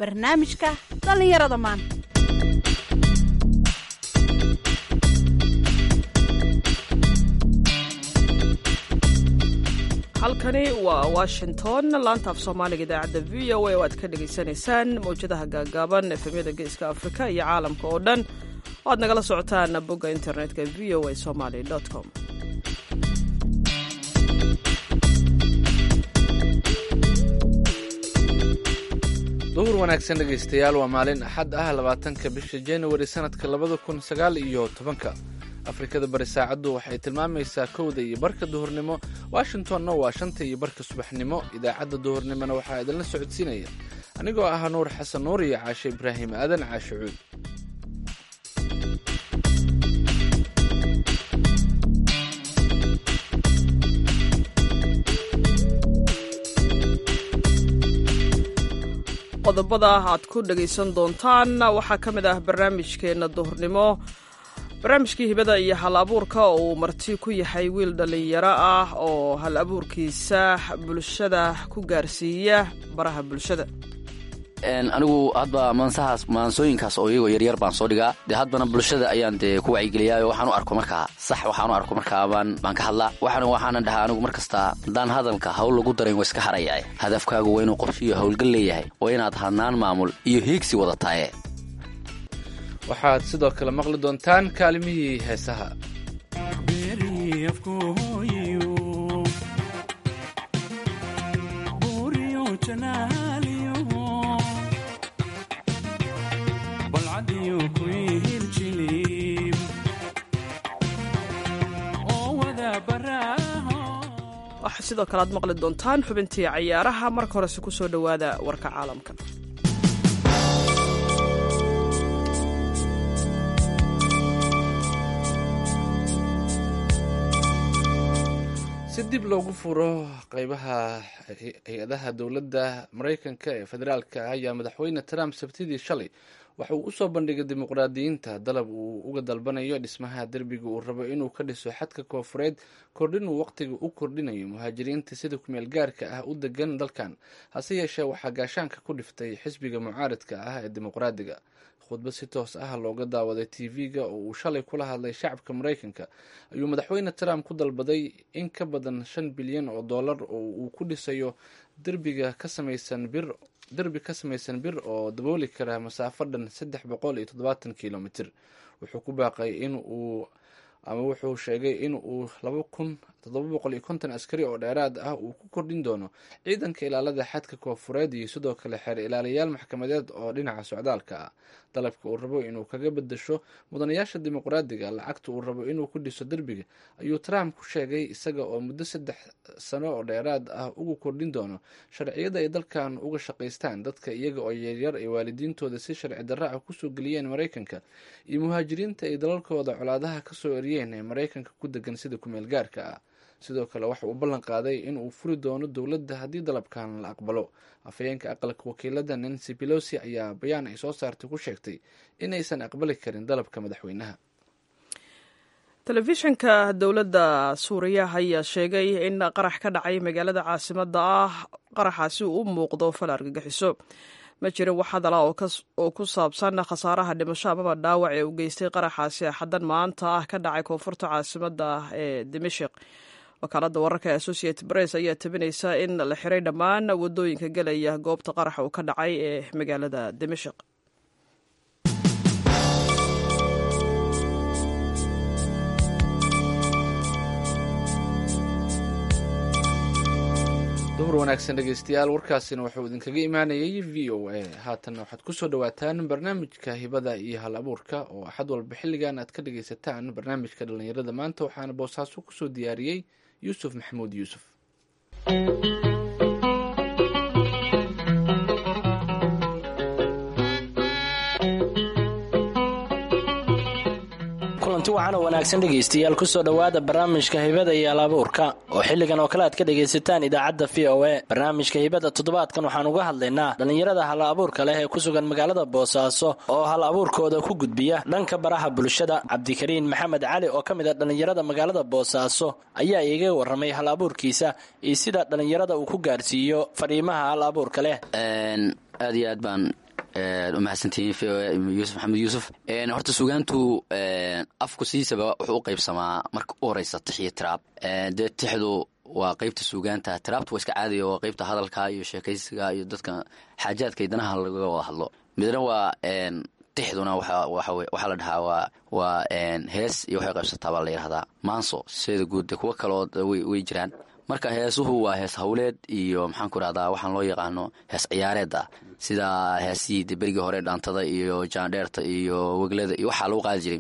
barnaamijka dhallinyarada maanta halkani waa washington laanta af soomaaliga idaacadda v o a oo aad ka dhagaysanaysaan mawjadaha gaagaaban efemyada geeska afrika iyo caalamka oo dhan oo aad nagala socotaan bogga internetka v o a somaly com duhur wanaagsan dhegaystayaal waa maalin axad ah labaatanka bisha januari sanadka labada kun sagaal iyo tobanka afrikada bari saacaddu waxay tilmaamaysaa kowda iyo barka duhurnimo washingtonna waa shanta iyo barka subaxnimo idaacadda duhurnimona waxaa idinla socodsiinaya anigoo ah nuur xasan nuur iyo caashe ibraahim aadan caashe cuud qodobada aad ku dhagaysan doontaan waxaa ka mid ah barnaamijkeenna duhurnimo barnaamijkii hibada iyo hal abuurka oo uu marti ku yahay wiil dhallinyaro ah oo hal abuurkiisa bulshada ku gaarsiiya baraha bulshada anigu hadba maansahaas maansooyinkaas oo iyagoo yaryar baan soo dhigaa dee haddana bulshada ayaan dee ku wacyigeliyaa waxaan u arko markaa sax waxaan u arko markaa baan baan ka hadlaa waxaan waxaanan dhahaa anigu mar kasta haddaan hadalka hawl lagu darayn waa iska harayaa hadafkaagu waa inuu qorshiyo howlgal leeyahay waa inaad hadnaan maamul iyo hiigsi wadataaye waxaad sidoo kale maqli doontaan kaalimihii heesaha waxaa sidoo kale aad maqli doontaan xubintii cayaaraha marka horese ku soo dhowaada warka caalamka si dib loogu furo qeybaha hay-adaha dowladda maraykanka ee federaalka ah ayaa madaxweyne trump sabtidii shalay waxa uu usoo bandhigay dimuqraadiyiinta dalab uu uga dalbanayo dhismaha derbiga uu rabo inuu ka dhiso xadka koofureed kordhin uu waqtiga u kordhinayo muhaajiriinta sida kumeel gaarka ah u degan dalkan hase yeeshee waxaa gaashaanka ku dhiftay xisbiga mucaaridka ah ee dimuqraadiga khudbad si toos ah looga daawaday tv-ga oo uu shalay kula hadlay shacabka maraykanka ayuu madaxweyne trump ku dalbaday in ka badan shan bilyan oo dollar oo uu ku dhisayo derbiga ka samaysan bir derbi ka samaysan bir oo dabooli kara masaafo dhan saddex boqol iyo toddobaatan kilomitr wuxuu ku baaqay in uu ama wuxuu sheegay in uu laba kun toddoba boqol iyo konton askari oo dheeraad ah uu ku kordhin doono ciidanka ilaalada xadka koofureed iyo sidoo kale xeer ilaalayaal maxkamadeed oo dhinaca socdaalka ah dalabka uu rabo inuu kaga bedasho mudanayaasha dimuqraadiga lacagta uu rabo inuu ku dhiso derbiga ayuu trump ku sheegay isaga oo muddo saddex sano oo dheeraad ah ugu kordhin doono sharciyada ay dalkan uga shaqaystaan dadka iyaga oo yaryar ay waalidiintooda si sharci darra ah kusoo geliyeen maraykanka iyo muhaajiriinta ay dalalkooda colaadaha kasoo eriyeen ee maraykanka ku degan sida kumeel gaarka ah sidoo kale waxa uu ballan qaaday in uu furi doono dowladda haddii dalabkan la aqbalo afhayeenka aqalka wakiilada nancy pelosi ayaa bayaan ay soo saartay ku sheegtay inaysan aqbali karin dalabka madaxweynaha telefishanka dowladda suuriya ayaa sheegay in qarax ka dhacay magaalada caasimada ah qaraxaasi uu u muuqdo fal argagixiso ma jirin wax hadala oo ku saabsan khasaaraha dhimasho amaba dhaawac ee uu geystay qaraxaasi axadan maanta ah ka dhacay koonfurta caasimada ah ee dimashik wakaalada wararka ee associated press ayaa tabinaysa in la xiray dhammaan wadooyinka gelaya goobta qaraxa uu ka dhacay ee magaalada dimashik duhur wanaagsan dhegeystayaal warkaasina wuxuu idinkaga imaanayay v o a haatanna waxaad kusoo dhawaataan barnaamijka hibada iyo hal abuurka oo axad walba xilligan aad ka dhageysataan barnaamijka dhallinyarada maanta waxaana boosaaso kusoo diyaariyey yuusuf maxamuud yuusuf kulanti wacan oo wanaagsan dhegaystayaal kusoo dhowaada barnaamijka hibada iyo alabuurka oo xilligan oo kale aad ka dhagaysataan idaacadda v o a barnaamijka hibada toddobaadkan waxaan uga hadlaynaa dhallinyarada hal abuurka leh ee ku sugan magaalada boosaaso oo hal abuurkooda ku gudbiya dhanka baraha bulshada cabdikariin maxamed cali oo ka mid a dhallinyarada magaalada boosaaso ayaa iiga warramay hal abuurkiisa iyo sida dhallinyarada uu ku gaarsiiyo fadhiimaha hal abuurka leh aad iyo aad baan umahadsantihiin v o a yuusuf maxamed yuusuf horta sugaantu afku sidiisaba wuxuu u qaybsamaa marka u horeysa tix iyo tiraab dee tixdu waa qeybta suugaanta tiraabtu waa iska caadiya waa qeybta hadalka iyo sheekaysiga iyo dadka xaajaadka iyo danaha laga wada hadlo midna waa tixduna waxaa la dhahaa waa waa hees iyo waxay qaybsataa baa la yidhahdaa maanso seeda guud de kuwo kaloo way jiraan marka heesuhu waa hees hawleed iyo maxaanku irahdaa waxaan loo yaqaano hees ciyaareed ah sida heesihii de berigii hore dhaantada iyo jaandheerta iyo weglada iyo waxaa lagu qaadi jiray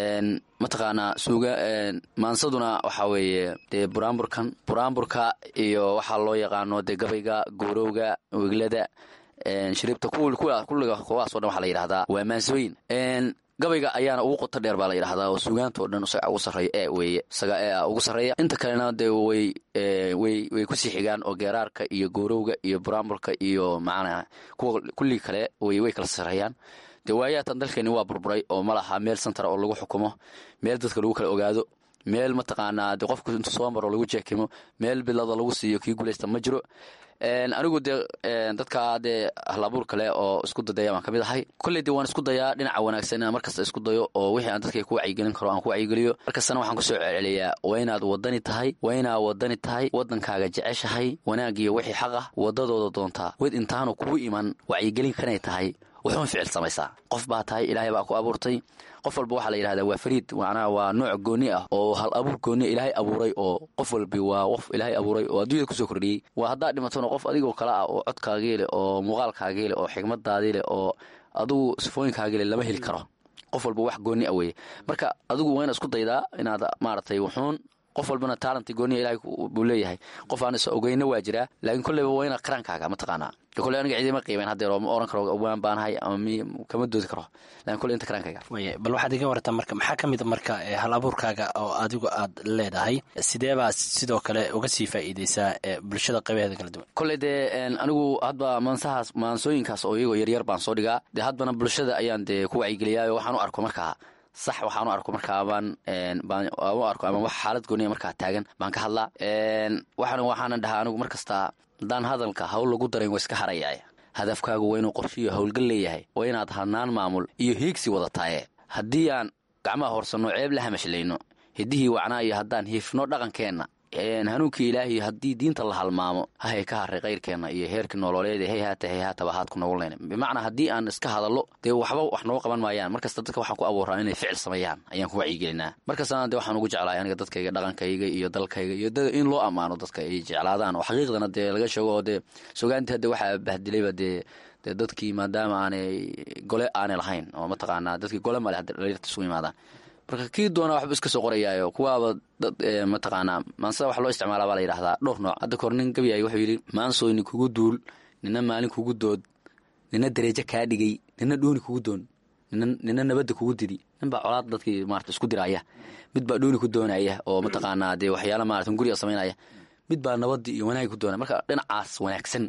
mataqaanaa suuga maansaduna waxaa weeye dee buraamburkan buraamburka iyo waxaa loo yaqaano dee gabayga goorowga weglada shariibta kulliga kuwaas o dhan waxaa la yidhahdaa waa maansooyin gabayga ayaana ugu qoto dheer baa la yidhahdaa oo suugaanta o dhan isaga ugu sarreeya ee weeye isaga ee ugu sarreeya inta kalena dee way way way kusii xigaan oo geeraarka iyo goorowga iyo buraamburka iyo macnaa kuwa kulligii kale way way kala sarreeyaan dee waayaatan dalkeeni waa burburay oo ma laha meel santara oo lagu xukumo meel dadka lagu kala ogaado meel mataqaanaa dee qofku intu soo maro lagu jeekimo meel bilada lagu siiyo kii guulaysta ma jiro anigu dee dadka dee halabuur kale oo isku dadaya waan ka mid ahay kolley dee waan isku dayaa dhinaca wanaagsan inaan markasta isku dayo oo wixii aan dadka ku wacyigelin karo aan ku wacyigeliyo markastana waxaan kusoo celceliyaa waa inaad wadani tahay waa inaad wadani tahay waddankaaga jeceshahay wanaagiyo wixii xaq ah wadadooda doontaa wed intaanu kugu iman wacyigelin kanay tahay wuxuun ficil samaysaa qof baa tahay ilaahay baa ku abuurtay qof walba waxaa la yidhahdaa waa fariid macnaha waa nooc gooni ah oo hal abuur gooni ilaahay abuuray oo qof walbi waa qof ilaahay abuuray oo adduunyada kusoo kordhiyey waa haddaad dhimatona qof adigoo kale ah oo codkaagii leh oo muuqaalkaagii leh oo xigmadaadii leh oo adigu sifooyinkaagii leh lama heli karo qof walba wax gooni ah weeye marka adigu waa inaad isku daydaa inaad maaragtay wuxuun qof walbana taalanta gooniya ilahay buu leeyahay qof aan is ogeyna waa jiraa laakiin kolleyba waa inaad qaraankaaga mataqaanaa kolley aniga ciidima qiimeyn haddeer oo ma oran karo waan baanahay ama mi kama doodi karo lakin kolley inta qaraankayga waye bal waxaad iga wartaa marka maxaa ka mid a marka hal abuurkaaga oo adigu aad leedahay sidee baa sidoo kale uga sii faa'iideysaa bulshada qaybaheeda kala duwan kolley dee anigu hadba maansahaas maansooyinkaas oo iyagoo yaryar baan soo dhigaa dee hadbana bulshada ayaan dee ku wacyigeliyaa waxaan u arko markaa sax waxaan u arko markaa baan baan u arko ama wax xaalad gooniya markaa taagan baan ka hadlaa waxaan waxaana dhahaa anigu mar kasta haddaan hadalka hawl lagu darayn waa iska harayaay hadafkaagu waa inuu qorshiyo howlgal leeyahay waa inaad hanaan maamul iyo hiigsi wadataaye haddii aan gacmaha horsanno ceeb la hamashlayno hiddihii wacnaa iyo haddaan hiifno dhaqankeenna hanuunkii ilaahiy haddii diinta la halmaamo hahay ka haray kayrkeenna iyo heerkii nololeed hey haata hey haataba haad ku nogolnayna bimacnaa haddii aan iska hadallo dee waxba wax nooga qaban maayaan markasta dadka waxaan ku abuuraa inay ficil sameeyaan ayaan ku wacyigelinaa markastana dee waxaan ugu jeclaay aniga dadkayga dhaqankayga iyo dalkayga iyo in loo ammaano dadka ay jeclaadaan oo xaqiiqdana dee laga sheego oo dee sugaantii hadde waxaa bahdilayba dee dee dadkii maadaama aanay gole aanay lahayn oo mataqaanaa dadkii gole male hadda dhaliirta isugu yimaadaan marka kii doona waxba iska soo qorayaayo kuwaaba dad mataqaanaa maansada wax loo isticmaala baa la yidhahdaa dhowr nooc hadda kahor nin gabyay wuxuu yidhi maansooyni kugu duul nina maalin kugu dood nina dareejo kaa dhigay nina dhooni kugu doon nina nabadda kugu didi nin baa colaad dadkii maarata isku diraya mid baa dhooni ku doonaya oo mataqaanaa dee waxyaala maarata guriga samaynaya mid baa nabadii iyo wanaagi ku doonaya marka dhinacaas wanaagsan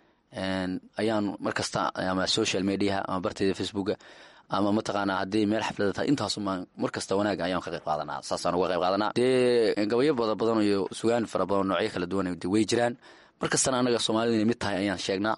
ayaan mar kasta ama social mediaha ama barteyda facebooka ama mataqaanaa haddii meel xaflada tahay intaasumaan mar kasta wanaaga ayaan ka qayb qaadanaa saasaan uga qayb qaadanaa dee gabayo bada badan iyo sugaan fara badan noocyo kala duwan de way jiraan mar kastana annaga soomaalida inay mid tahay ayaan sheegnaa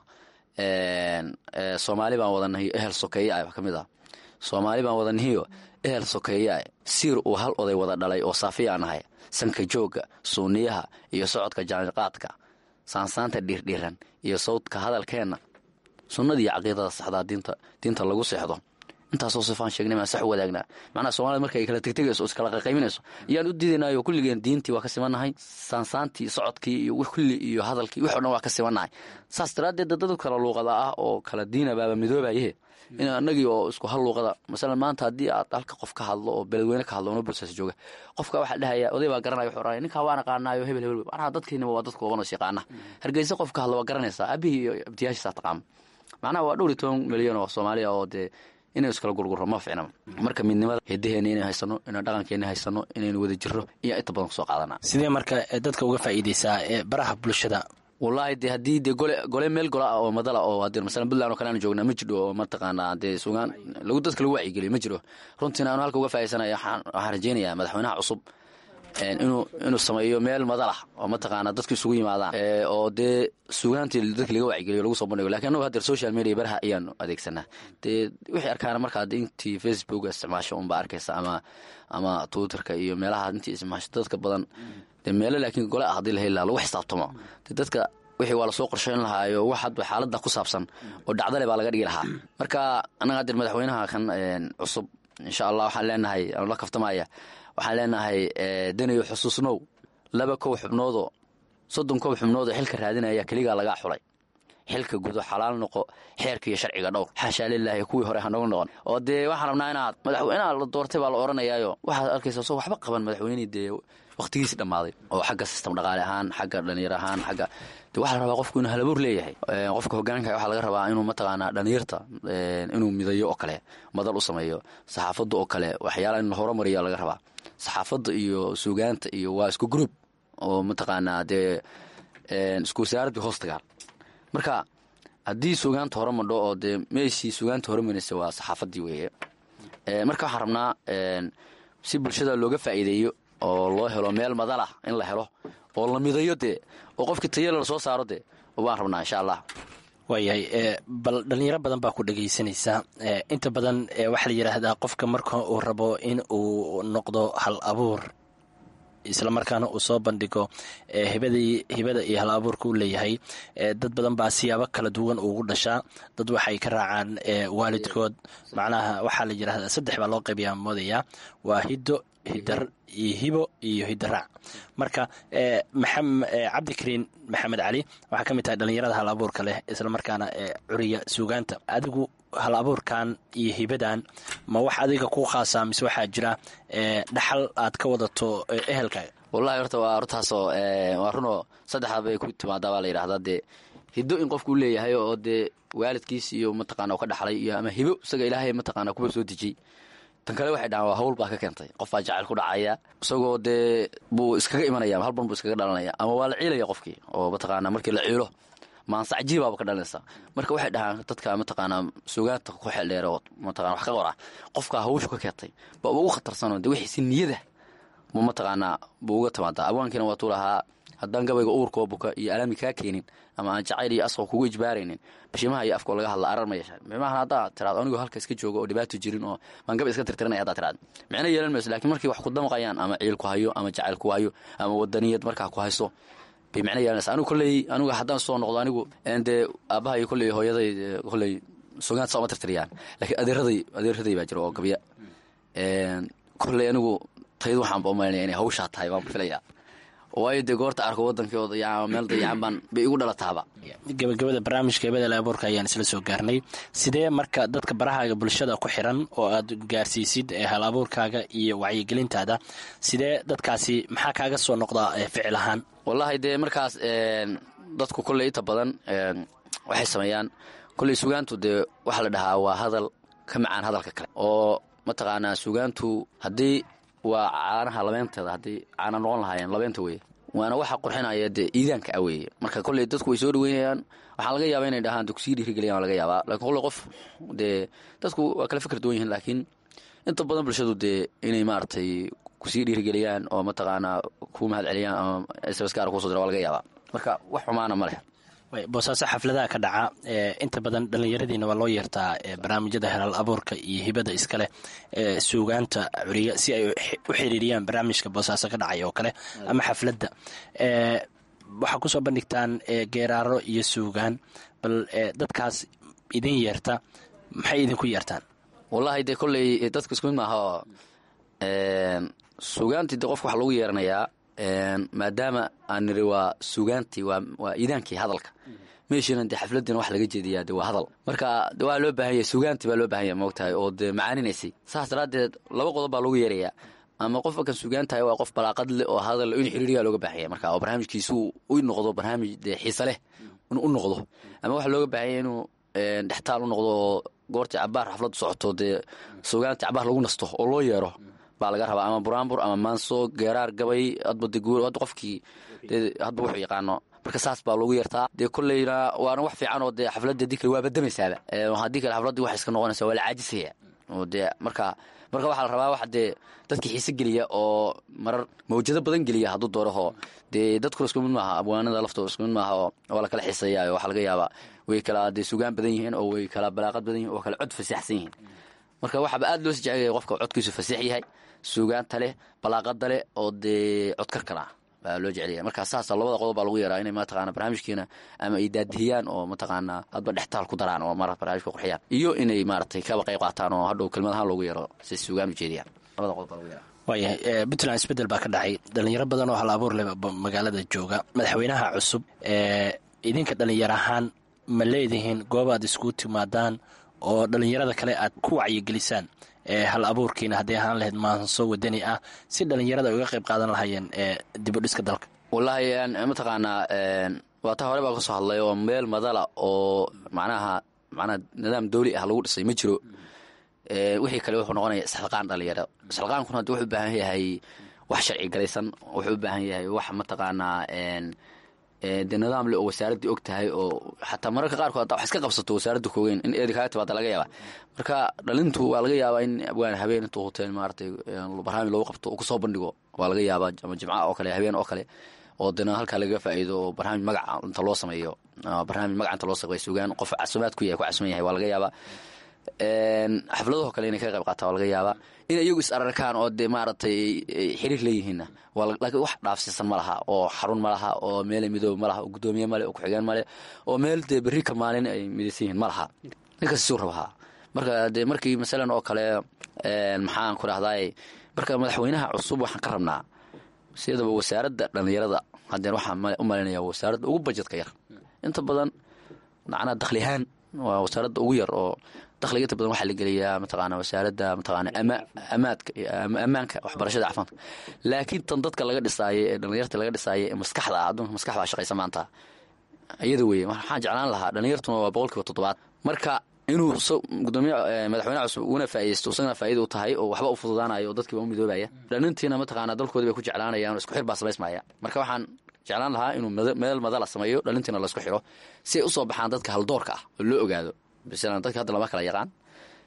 soomaali baan wadanahiyo ehel sokeeya ah wax ka mid ah soomaali baan wadanahiyo ehel sokeeya ah siir uu hal oday wada dhalay oo saafiya aan ahay sanka joogga suuniyaha iyo socodka jaaniqaadka saansaanta dhiirdhiiran iyo sawdka hadalkeenna sunnadii caqiidada saxdaa diinta diinta lagu seexdo intaasoo sifaan sheegnay maan sax u wadaagnaa macnaha soomaalida marka ay kala tegtegayso o iskala qayqayminayso ayaan u diidaynayo kulligeen diintii waa ka simannahay saansaantii socodkii iyo kulli iyo hadalkii wix o dhan waa ka simannahay saas daraaddeed dad kala luuqada ah oo kala diina baaba midoobaye in anagii oo isku hal luuqada masalan maanta haddii aad halka qof ka hadlo oo beledweyne ka hadlo ono bulsaas jooga qofka waxaa dhahaya oday baa garanaya wuxuu oranaya ninkaa waan aqaanaayo hebel hebel macnaha dadkiinaba waa dadka oganos yaqaana hargeysa qof ka hadlo waa garanaysaa abihii iyo abtiyaashiisaa taqaama macnaha waa dhowr iyo toban milyan oo soomaaliya oo dee inaynu iskala gurgurro ma ficna marka midnimada hidaheena inaynu haysano inaynu dhaqankeena haysano inaynu wada jirro iyo inta badan kusoo qaadanaa sidee marka dadka uga faa'iideysaa ee baraha bulshada wallaahi de haddii de gole gole meel gola ah oo madala oo haddii masalan puntland oo kale aan joognaa ma jidho oo mataqaanaa dee sugaan lagu dadka lagu wacyigeliyo ma jiro runtiina aanu halka uga faa'iidaysanaya waxaan waxaan rajeynayaa madaxweynaha cusub inuu inuu sameeyo meel madalah oo mataqaana dadku isugu yimaadaan oo dee sugaantii dadka laga wacyigeliyo lagu soo bandhigo lakin annagu hadeer social media baraha ayaanu adeegsanaa dee wixii arkaana markaa de intii facebook isticmaasho unbaa arkaysa ama ama twitterka iyo meelaha intii isticmaasho dadka badan dee meelo laakiin gole ah hadii la heli laha lagu xisaabtamo de dadka wixii waa lasoo qorsheyn lahaayo wax hadba xaalada ku saabsan oo dhacdale baa laga dhigi lahaa marka annaga hadeer madaxweynaha kan cusub insha allah waxaan leenahay anu la kaftamaya waxaan leenahay danayo xusuusnow laba kow xubnoodoo soddon kow xubnoodoo xilka raadinaya keligaa lagaa xulay xilka gudo xalaal noqo xeerka iyo sharciga dhowr xaashaa lilaahi kuwii hore hanogu noqon oo dee waxaan rabnaa inaad madaxweynaha la doortay baa la odhanayaayo waxaad arkaysa soo waxba qaban madaxweynihii dee wakhtigiisi dhammaaday oo xagga sistem dhaqaale ahaan xagga dhalinyar ahaan xagga de waxaa la rabaa qofku inuu halabuur leeyahay qofka hogaanka waxaa laga rabaa inuu mataqaanaa dhalinyarta inuu midayo oo kale madal u sameeyo saxaafadda oo kale waxyaala in la horumariya laga rabaa saxaafadda iyo suugaanta iyo waa isku group oo mataqaanaa dee isku wasaaradbi hoos tagaan marka haddii suugaanta hore madho oo dee meeshii suugaanta horemaraysa waa saxaafaddii weeye marka waxaan rabnaa si bulshada looga faa'iideeyo oo loo helo meel madalah in la helo oo la midayo dee oo qofkii tayala la soo saaro dee waan rabnaa insha allah waayahay bal dhalinyaro badan baa ku dhagaysanaysaa inta badan waxaa la yidhaahdaa qofka marka uu rabo in uu noqdo hal abuur islamarkaana uu soo bandhigo hibadii hibada iyo hal abuurka u leeyahay dad badan baa siyaabo kala duwan ugu dhashaa dad waxay ka raacaan waalidkood macnaha waxaa la yidhahdaa saddex baa loo qaybiyaa moodaya waa hiddo hidar iyo hibo iyo hidaraac marka cabdikariin maxamed cali waxaa ka mid tahay dhalinyarada hal abuurka leh islamarkaana curiya suugaanta adigu hal abuurkan iyo hibadan ma wax adiga ku khaasaa mise waxaa jira dhaxal aad ka wadato ehelkaaga wallahi horta waa hortaasoo waa runoo saddexda bay ku timaadaa baa la yidhahdaa dee hiddo in qofku u leeyahay oo dee waalidkiis iyo mataqana ka dhaxlay iyo ama hibo isaga ilaahay mataqana kuwa soo dejiyey tan kale waxay dhahaan waa hawl baa ka keentay qof baa jacayl ku dhacaya isagoo dee buu iskaga imanaya halban buu iskaga dhalanaya ama waa la ciilaya qofkii oo mataqaana markii la ciilo maansac jiibaaba ka dhalanaysa marka waxay dhahaan dadka mataqaanaa suugaanta ku xeldheer oo mataqana wax ka qora qofkaa hawshu ka keentay ba ugu khatarsanoo de wixiisi niyada mu mataqaanaa buu uga timaadaa abwaankiina waatuu lahaa haddaan gabayga uurkoo buka iyo alaami kaa keenin ama aan jacayl iyo asqo kugu ijbaaraynin bashimaha iyo afkoo laga hadla arar ma yeeshaan mimahan haddaa tiraado anigoo halka iska joogo oo dhibaato jirin oo baan gabay iska tirtiranaya haddaa tiraad micno yeelan mayso lakiin markii wax ku damqayaan ama ciil ku hayo ama jacayl ku hayo ama wadaniyad markaa ku hayso bay micno yeelanaysa anigu kolley anigu haddaan soo noqdo anigu dee aabbaha iyo kolley hooyaday kolley sugaanta saa uma tirtiriyaan laakiin adeeraday adeeraday baa jira oo gabya kolley anigu tayadu waxaan ba umalinaya inay hawshaa tahay waan filayaa waayo dee goorta arko wadankooda iyo meel dayacan baan bay igu dhalataaba gabagabada barnaamijka hibada laabuurka ayaan isla soo gaarnay sidee marka dadka barahaaga bulshada ku xiran oo aad gaarsiisid hal abuurkaaga iyo wacyigelintaada sidee dadkaasi maxaa kaaga soo noqdaa ficil ahaan wallahi dee markaas dadku kolley inta badan waxay sameeyaan kolley sugaantu dee waxaa la dhahaa waa hadal ka macaan hadalka kale oo mataqaanaa sugaantu haddii waa caanaha labeenteeda haddii caana noqon lahaayeen labeenta weye waana waxa qurxinaya dee iidaanka ah weeye marka kolley dadku way soo dhaweynayaan waxaa laga yaaba inay dhahaan de kusii dhiirigeliyan waa laga yaabaa lakin kolley qof dee dadku waa kala fikir duwan yihiin laakiin inta badan bulshadu dee inay maaragtay kusii dhiirigeliyaan oo mataqaanaa ku mahad celiyaan ama sbaskaar kusoo dira waa laga yaabaa marka wax xumaana ma leh boosaaso xafladaha ka dhaca inta badan dhallinyaradiina waa loo yeertaa barnaamijyada helaal abuurka iyo hibada iskaleh suugaanta curiya si ay u xiriiriyaan barnaamijka boosaaso ka dhacay oo kale ama xafladda waxaa kusoo bandhigtaan geeraaro iyo suugaan bal dadkaas idin yeerta maxay idinku yeertaan wallahi dee kolley dadka isku mid maaha oo suugaantii de qofka waxa lagu yeeranayaa maadaama aan niri waa suugaantii waa iidaankii hadalka meeshiina dee xafladiina wax laga jeediyaa de waa hadal marka de waa loo baahan yahay suugaantii baa loo baahan yahay moogtahay oo dee macaaninaysay saas daraaddeed laba qodob baa lagu yeerayaa ama qofka kan suugaantahay waa qof balaaqad leh oo hadal in xiriiriyaa looga baahan yahay marka oo barnaamijkiisu u noqdo barnaamij dee xiise leh inuu u noqdo ama waxaa looga baahan yahay inuu dhextaal u noqdo oo goortii cabaar xafladdu socoto dee suugaantii cabaar lagu nasto oo loo yeero baa laga rabaa ama buraanbur ama maanso geeraar gabay adbade guur hadda qofkii dee hadba wuxuu yaqaano marka saas baa loogu yeertaa dee kolleyna waana wax fiican oo dee xafladda dii kale waa badamaysaaba haddii kale xafladdii waxay iska noqonaysaa waa la caajisaya oo dee marka marka waxaa la rabaa wax dee dadka xiise geliya oo marar mawjado badan geliya hadduu dooraho dee dadkuna isku mid maaha abwaanada laftooda isku mid maaha oo waa la kala xiiseeya waxaa laga yaabaa way kala dee sugaan badan yihiin oo way kala balaaqad badan yihin oo kala cod fasaxsan yihiin marka waxaaba aad loo sijecegaya qofka codkiisu fasax yahay suugaanta leh balaaqada leh oo dee codkarkan ah baa loo jecelaya markaa saasa labada qodob baa lagu yaraa inay mataqana barnaamijkiina ama ay daadihiyaan oo mataqaana hadba dhextaal ku daraan oo mara barnaamijka qurxiyaan iyo inay maaragtay kaba qayb qaataan oo hadhow kelmad ahaan loogu yaro si suugaan ujeediyaan labada qodob baa lagu yaraa waayahay puntland isbedel baa ka dhacay dhalinyaro badan oo hal abuur leh magaalada jooga madaxweynaha cusub ee idinka dhalinyaro ahaan ma leedihiin goob aad iskugu timaadaan oo dhalinyarada kale aad ku wacyigelisaan ee hal abuurkiina hadday ahaan lahayd maanso wadani ah si dhalinyarada ay uga qayb qaadan lahayeen ee dibudhiska dalka wallaahi mataqaanaa waa ta hore baa kasoo hadlay oo meel madala oo macnaha macnaha nidaam dawli ah lagu dhisay ma jiro wixii kale wuxuu noqonaya isxilqaan dhalinyaro isxilqaankuna hadda wuxuu u baahan yahay wax sharci galaysan wuxuu u baahan yahay wax mataqaanaa dee nidaam le oo wasaaraddii og tahay oo xataa mararka qaarkood haddaa wax iska qabsato wasaaradda koogeyn in eedi kaaga timaada laga yaaba marka dhalintu waa laga yaabaa in abwaan habeen intuu huteen maaratay barnaamij loogu qabto uu kusoo bandhigo waa laga yaabaa ama jimca oo kale habeen oo kale oo dana halkaa lagaga faa'iido oo barnaamij magaca inta loo sameeyo barnaamij magaca inta loo sameeyo sugaan qof casumaad ku yahay ku casuman yahay waa laga yaabaa xafladaho kale inay ka qayb qaataa waa laga yaabaa in iyagu is ararkaan oo dee maaragtay xiriir leeyihiinna laakiin wax dhaafsiisan ma laha oo xarun ma laha oo meel midoob ma laha oo guddoomiye male oo ku-xigeen male oo meel dee berri ka maalin ay midaysan yihiin ma laha ninkas suu rabahaa marka dee markii masalan oo kale maxaan ku dhahdaay marka madaxweynaha cusub waxaan ka rabnaa sidaba wasaaradda dhallinyarada haddeen waxaan u malinaya wasaaradda ugu bajetka yar inta badan macnaa dakhli ahaan waa wasaaradda ugu yar oo dakhliga inta badan waxaa la geliyaa mataqaana wasaaradda mataqaana ama amaadka ammaanka waxbarashada caafimaadka laakiin tan dadka laga dhisaaye ee dhalinyarta laga dhisaaye ee maskaxda ah adduunka maskax baa shaqaysa maanta iyada weeye waxaan jeclaan lahaa dhalinyartuna waa boqol kiiba toddobaad marka inuu gudoomiye madaxweynaha cusub una faaidaysto isagana faaida u tahay oo waxba u fududaanayo oo dadkiiba u midoobaya dhalintiina mataqaana dalkoodii bay ku jeclaanayaan oo isku xir baa samaysmaya marka waxaan jeclaan lahaa inuu meel madala sameeyo dhalintiina laisku xiro si ay usoo baxaan dadka haldoorka ah oo loo ogaado masalan dadka hadda lama kala yaqaan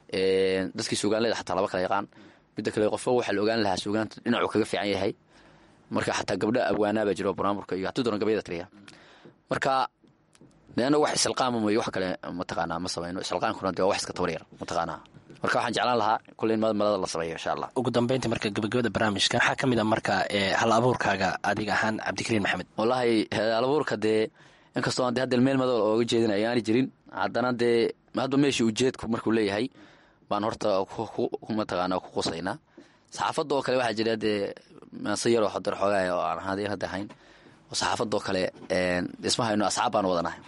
dadkii suugaanleda xataa lama kala yaqaan midda kale qofba waxaa la ogaan lahaa suugaanta dhinacuu kaga fiican yahay marka xataa gabdha abwaanaabaa jiro barnaamurka iyo haddii doona gabayada tiriya marka leanna wax isilqaama mayo wax kale mataqaanaa ma samayno isilqaankuna dee waa wax iska tabaryar mataqaanaa marka waxaan jeclaan lahaa kulley in madada la sameeyo insha allah ugu dambeyntii marka gabagabada barnaamijka waxaa ka mid a marka hal abuurkaaga adiga ahaan cabdikariin maxamed wallaahi hal abuurka dee inkastoo aan de hadda meel madool ooga jeedin ayaani jirin haddana dee hadba meeshii ujeedku markuu leeyahay baan horta mataqaana ku qusaynaa saxaafadda oo kale waxaa jira dee maase yaroo hodar xoogaay oo aan hadeen hadda ahayn oo saxaafadoo kale dhismahayno asxaab baan wadanahay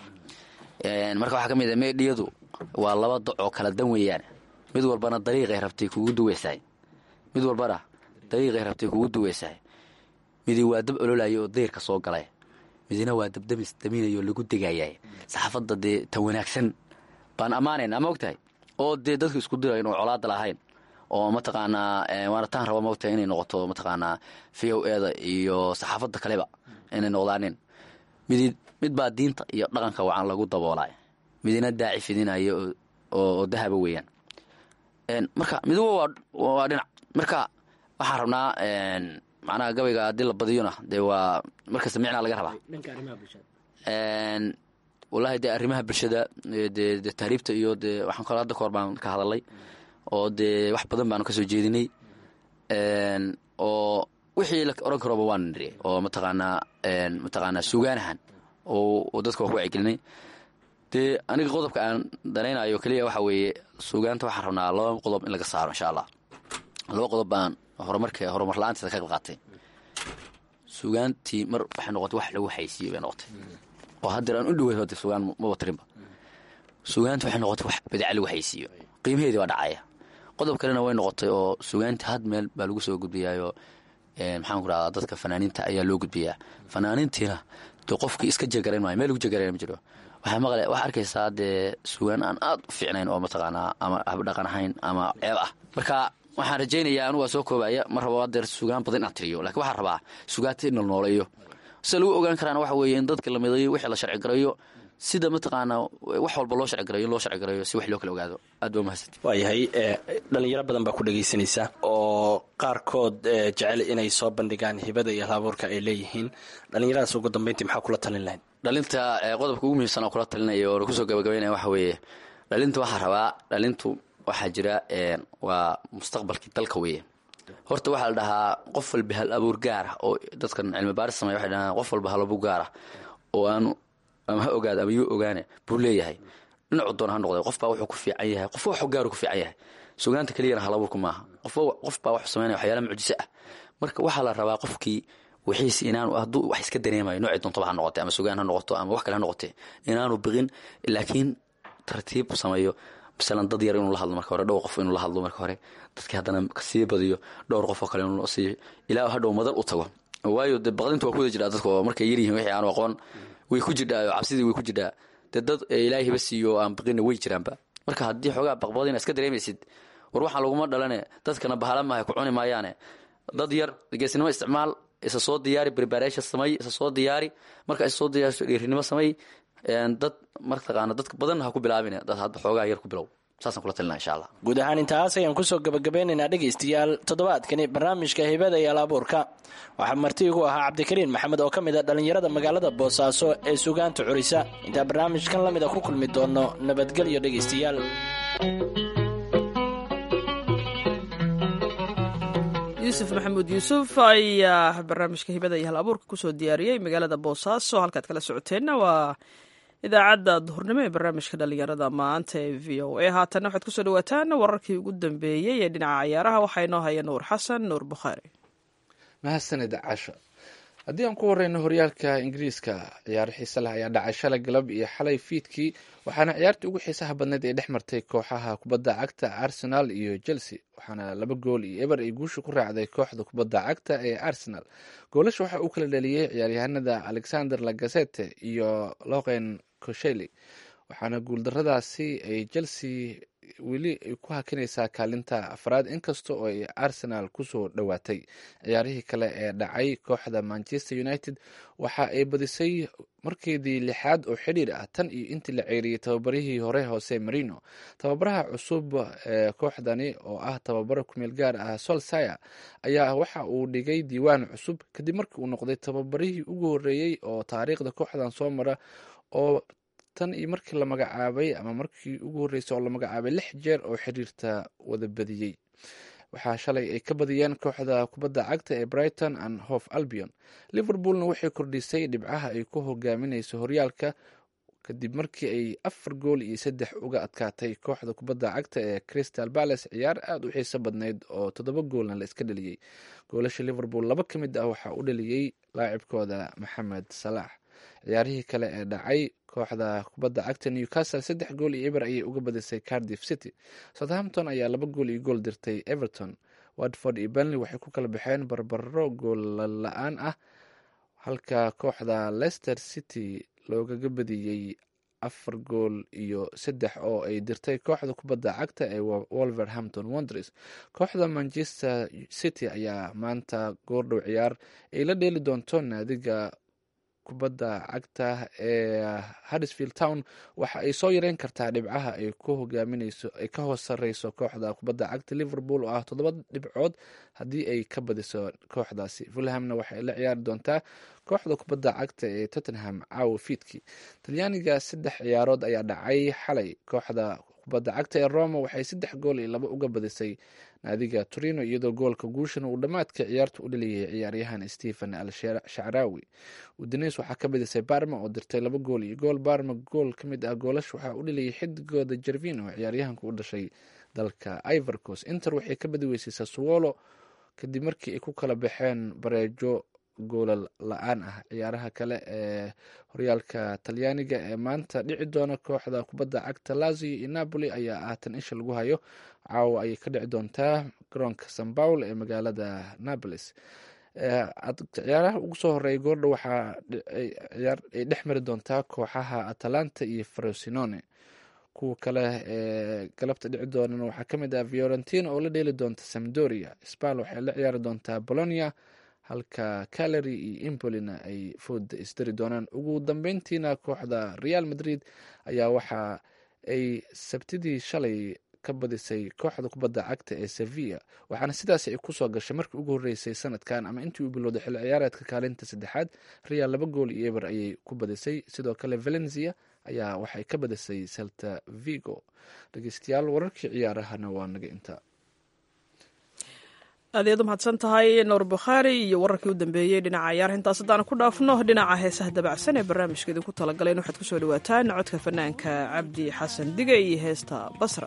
marka waxaa ka mid a meedhiyadu waa laba doc oo kala dan weeyaan mid walbana dariiqay rabtay kugu duweysahay mid walbana dariiqay rabtay kugu duweysahay midi waa dab ololaya oo dayrka soo galay midina waa dabdamis daminayo lagu degaayay saxaafadda dee tan wanaagsan baan ammaanayna ma ogtahay oo dee dadka isku dirayn oo colaada lahayn oo mataqaanaa waana taan raba maogtahay inay noqoto mataqaanaa v o eda iyo saxaafadda kaleba inay noqdaanin midi mid baa diinta iyo dhaqanka wacan lagu daboolay midina daaci fidinayo oo dahaba weeyaan marka miduba waa dhinac marka waxaan rabnaa macnaha gabayga haddii la badiyona dee waa markasta micnaa laga rabaa wallaahi dee arrimaha bulshada dee de tahriibta iyo dee waxaan kalo hadda kahor baan ka hadalay oo dee wax badan baanu kasoo jeedinay oo wixii la oran karoba waan niri oo mataqaanaa mataqaanaa sugaanahan oo dadka waa ku wacyigelinay dee aniga qodobka aan danaynayo keliya waxa weeye sugaanta waxaan rabnaa laba qodob in laga saaro insha allah laba qodob baan horumarka horumar la-aanteeda ka qayb qaatay sugaantii mar waxay noqotay wax lagu haysiiyo bay noqotay oo haddeer aan u dhawey hode sugaan maba tirinba sugaanta waxay noqotay wax badaca lagu haysiiyo qiimaheedii waa dhacaya qodob kalena way noqotay oo sugaantii had meel baa lagu soo gudbiyaayoo maxaan ku rahdaa dadka fanaaniinta ayaa loo gudbiyaa fanaaniintiina dee qofkii iska jegarayn maayo meel lagu jegarayn ma jiro waxaa maqle waxaa arkaysaa dee sugaan aan aad u fiicnayn oo mataqaanaa ama habdhaqan ahayn ama ceeb ah marka waxaan rajaynayaa anugu waa soo koobaya ma rabo adeer sugaan badan inaan tiriyo lakiin waxaan rabaa sugaanta in la nooleeyo sida lagu ogaan karaana waxa weeye in dadka la midayo wixii la sharci garayo sida mataqaanaa wax walba loo sharcigarayo loo sharcigarayo si wax loo kala ogaado aad baa mahadsanti waayahay dhalinyaro badan baa ku dhegaysanaysa oo qaarkood jecel inay soo bandhigaan hibada iyo halabuurka ay leeyihiin dhalinyaradaas ugu dambeyntii maxaa kula talin lahayd dhalinta qodobka ugu muhiimsan oo kula talinaya oo kusoo gabagabeynaya waxa weeye dhalinta waxaa rabaa dhalintu waxaa jira waa mustaqbalkii dalka weeye horta waxaa la dhahaa qof walba hal abuur gaara oo dadkan cilmi baaris samey waxay dhahaan qof walba hal abuur gaara oo aanu ama ha ogaada ama yuu ogaane buu leeyahay dhinacu doona ha noqday qofbaa wuxuu ku fiican yahay qofba waxu gaaru ku fiican yahay sugaanta keliyana hal abuurku maaha qofbaa wax sameynaya waxyaala mucjiso ah marka waxaa la rabaa qofkii wixiisi inaanu hadduu wax iska dareemayo noocii doontaba ha noqotay ama sugaan ha noqoto ama wax kale ha noqotay inaanu biqin laakiin tartiib sameeyo masalan dad yar inuu la hadlo marka hore dhowr qof inuu la hadlo marka hore dadkii haddana kasii badiyo dhowr qof oo kale inuu siiyo ilaa hadhow madal u tago waayo dee baqdinta waa kuwada jiraa dadka oo markay yaryihiin wixii aanu aqoon way ku jirdhaa cabsidii way ku jirdhaa dee dad ilaahay hiba siiyo aan biqina way jiraanba marka haddii xoogaa baqbadina iska dareemaysid war waxaan laguma dhalane dadkana bahala maahay ku cuni maayaane dad yar geesnimo isticmaal isa soo diyaari preparation samay isa soo diyaari marka isa soo diyaariso dhiirinimo samay dad martaqaana dadka badan ha ku bilaabin dad hadda xoogaa yar ku bilow saasaan kula talina insha allah guud ahaan intaas ayaan kusoo gabagabeynaynaa dhegaystayaal toddobaadkani barnaamijka hibada iyo alaabuurka waxaa marti igu ahaa cabdikariin maxamed oo ka mid a dhallinyarada magaalada boosaaso ee sugaanta curisa intaa barnaamijkan la mid a ku kulmi doono nabadgelyo dhegaystayaal yuusuf maxamuud yuusuf ayaa barnaamijka hibada iyo hal abuurka kusoo diyaariyey magaalada boosaaso halkaad kala socoteenna waa idaacadda duhurnimo ee barnaamijka dhalinyarada maanta ee v o a haatanna waxaad kusoo dhawaataan wararkii ugu dambeeyey ee dhinaca ciyaaraha waxaa inoo haya nuur xasan nuur bukhaari mahadsanid casho haddii aan ku horeyno horyaalka ingiriiska ciyaaro xiise leh ayaa dhacay shalay galab iyo xalay fiidkii waxaana ciyaartii ugu xiisaha badneyd ee dhex martay kooxaha kubadda cagta arsenal iyo chelsea waxaana laba gool iyo eber ay guusha ku raacday kooxda kubadda cagta ee arsenal goolasha waxaa uu kala dhaliyey ciyaaryahanada alexander lagasete iyo loqen kosheli waxaana guuldaradaasi ay chelsea weli ay ku hakinaysaa kaalinta afraad inkasta oo ay arsenal kusoo dhowaatay ciyaarihii kale ee dhacay kooxda manchester united waxa ay badisay markeedii lixaad oo xidhiir ah tan iyo intii la ceeriyey tababarihii hore hoose marino tababaraha cusub ee kooxdani oo ah tababaro kumeel gaar ah solsire ayaa waxa uu dhigay diiwaan cusub kadib markii uu noqday tababarihii ugu horeeyey oo taariikhda kooxdan soo mara oo tan iyo markii la magacaabay ama markii ugu horreysay oo la magacaabay lix jeer oo xiriirta wada badiyey waxaa shalay ay ka badiyeen kooxda kubadda cagta ee brighton and hof albion liverpoolna waxay kordhisay dhibcaha ay ku hogaaminayso horyaalka kadib markii ay afar gool iyo saddex uga adkaatay kooxda kubadda cagta ee crystal palace ciyaar aada u xiiso badnayd oo toddoba goolna la iska dhaliyey goolasha liverpool laba ka mid ah waxaa u dhaliyey laacibkooda maxamed salaax ciyaarihii kale ee dhacay kooxda kubadda cagta newcastle saddex gool iyo eber ayay uga badisay cardiff city southampton ayaa laba gool iyo gool dirtay everton watford iyo benley waxay ku kala baxeen barbaro gool la-aan ah halka kooxda leicester city loogaga badiyey afar gool iyo saddex oo ay dirtay kooxda kubadda cagta ee wolverhampton wonders kooxda manchester city ayaa maanta goordhow ciyaar ay la dheeli doonto naadiga kubadda cagta ee harrisfield town waxa ay soo yareyn kartaa dhibcaha ay ku hogaaminayso ay ka hoos sareyso kooxda kubadda cagta liverpool oo ah toddoba dhibcood haddii ay ka badiso kooxdaasi fulhamna waxay la ciyaari doontaa kooxda kubadda cagta ee tottenham caawa fiidkii talyaaniga saddex ciyaarood ayaa dhacay xalay kooxda kubadda cagta ee roma waxay saddex gool iyo laba uga badisay naadiga torino iyadoo goolka guushana uu dhammaadka ciyaarta u dhaliyay ciyaaryahan stephen al shacraawi udines waxaa ka badisay barma oo dirtay laba gool iyo gool barma gool ka mid ah goolash waxaa u dhaliyay xidigooda jervino ciyaaryahanka u dhashay dalka ivorcos inter waxay ka badi weysay saswolo kadib markii ay ku kala baxeen bareejo goolal la-aan ah ciyaaraha kale ee horyaalka talyaaniga ee maanta dhici doona kooxda kubadda cagta lazio iyo napoli ayaa ah tan isha lagu hayo caawa ayay ka dhici doontaa garoonka san paul ee magaalada napolis ciyaaraha ugu soo horeeya goordha waxaa ay dhex mari doontaa kooxaha atalanta iyo frosinone kuwa kale ee galabta dhici doonana waxaa ka mid ah fiorentina oo la dheeli doonta samdoria spal waxay la ciyaari doontaa bolonia halka calary iyo imbolina ay fooda isdari doonaan ugu dambeyntiina kooxda real madrid ayaa waxa ay sabtidii shalay ka badisay kooxda kubadda cagta ee sevilla waxaana sidaas ay kusoo gashay markii ugu horreysay sanadkan ama intii uu bilowday xilli ciyaareedka kaalinta saddexaad real laba gool iyo eber ayay ku badisay sidoo kale valencia ayaa waxay ka badisay celta vigo dhegeystayaal wararkii ciyaarahana waa naga intaa aad ayaad u mahadsan tahay nuur bukhaari iyo wararkii u dambeeyey dhinaca ciyaar intaas haddaan ku dhaafno dhinaca heesaha dabacsan ee barnaamijka idinku talagaleen waxaad kusoo dhawaataan codka fanaanka cabdi xasan dige iyo heesta basra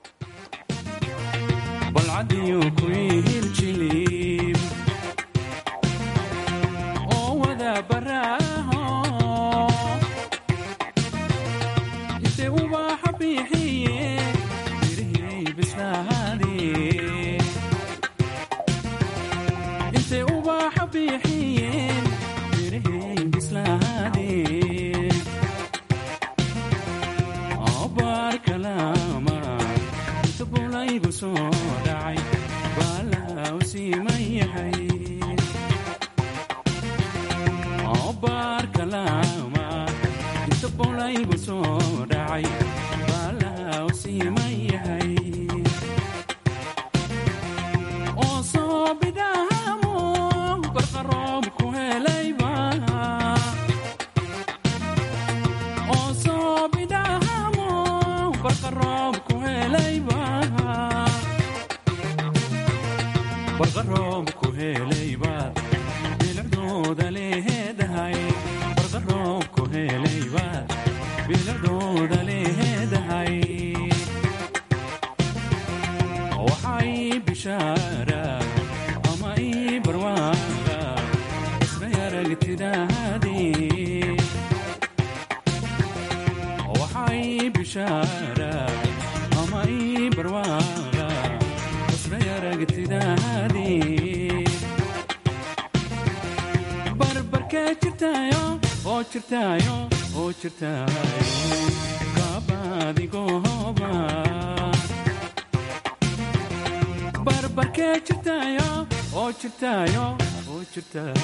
balcadiyo kuihil jilib oo wada baraaho inte ubaxa bixiye mirihii bislaade inte ubaxa bixiyeen mirihii bislaade abaarkalama inta bulaygu soo dhacay baalaha u siiman yahay abaarkalama inta bulaygu soo dhacay baalaha u siiman yahay oo soo bidhaamo barqaroob ku helayba oo soo bidhaamo barqaroob ku helayba barqaroob ku helaybaad bilicdooda leedahay barqaroob ku helaybaad bilicdooda leedahay waxay bishaara ama ii barwaaqa isray aragtidaadii waxay bishaara ama ii barwaaqa isray aragtidaadii barbarkee jirtaayo oo jirtaayo oo jirtaayo kaabadigooba barbarkee jirtaayo oo jirtaayo oo jirtaayo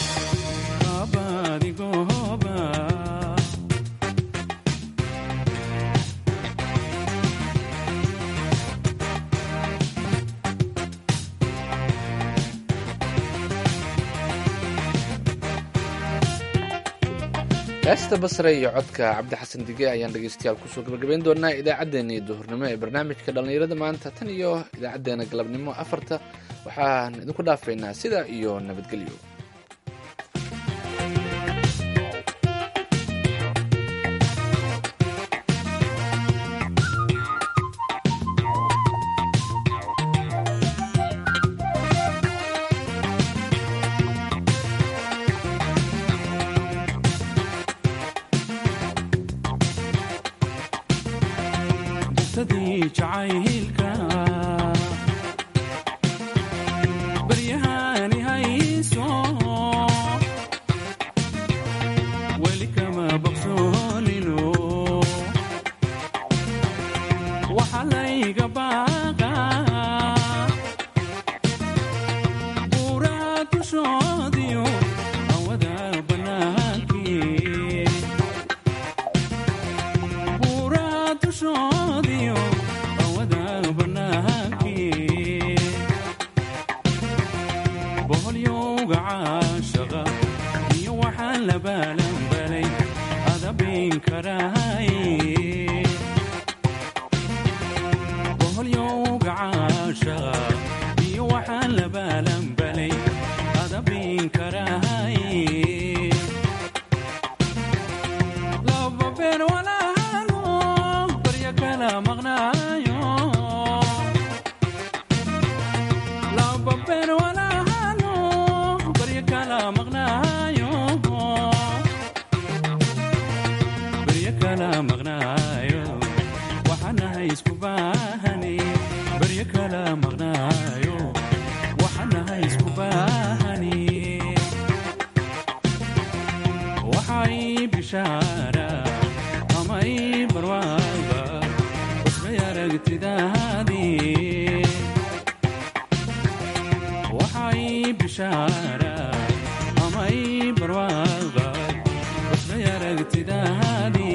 kaabadigooba heesta basre iyo codka cabdi xasan dige ayaan dhegeystayaal kusoo gabagabayn doonaa idaacaddeenii duhurnimo ee barnaamijka dhallinyarada maanta tan iyo idaacadeena galabnimo afarta waxaan idinku dhaafaynaa sidaa iyo nabadgelyo bugtadii jacaylka baryahani hayso weli kama baqsoonino waxa layga baaqa buuraa dushoodiyo awada bannaankii buuraa dushoodiyo awada bannaankii boholyowga caashaqa iyo waxaan la baalanbalay adabin karahay boholyowga caashaqa iyo waxaan la baalanbalay adabin karahay laba beer walaalo baryo kala maqnaayo laba beer walaalo baryo kala maqnaayo baryo kala maqnaayo waxaanahay isku baahani baryo kala maqnaayo waxaanahay isku baahani waxay bishaara ama ii barwaaqa basbay aragtidaadii waxay bishaara bishaara ama ii barwaaqo basbay aragtidaadi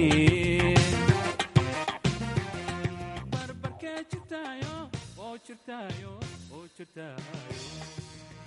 barbarkee jirtaayo oo jirtaayo oo jirtaayo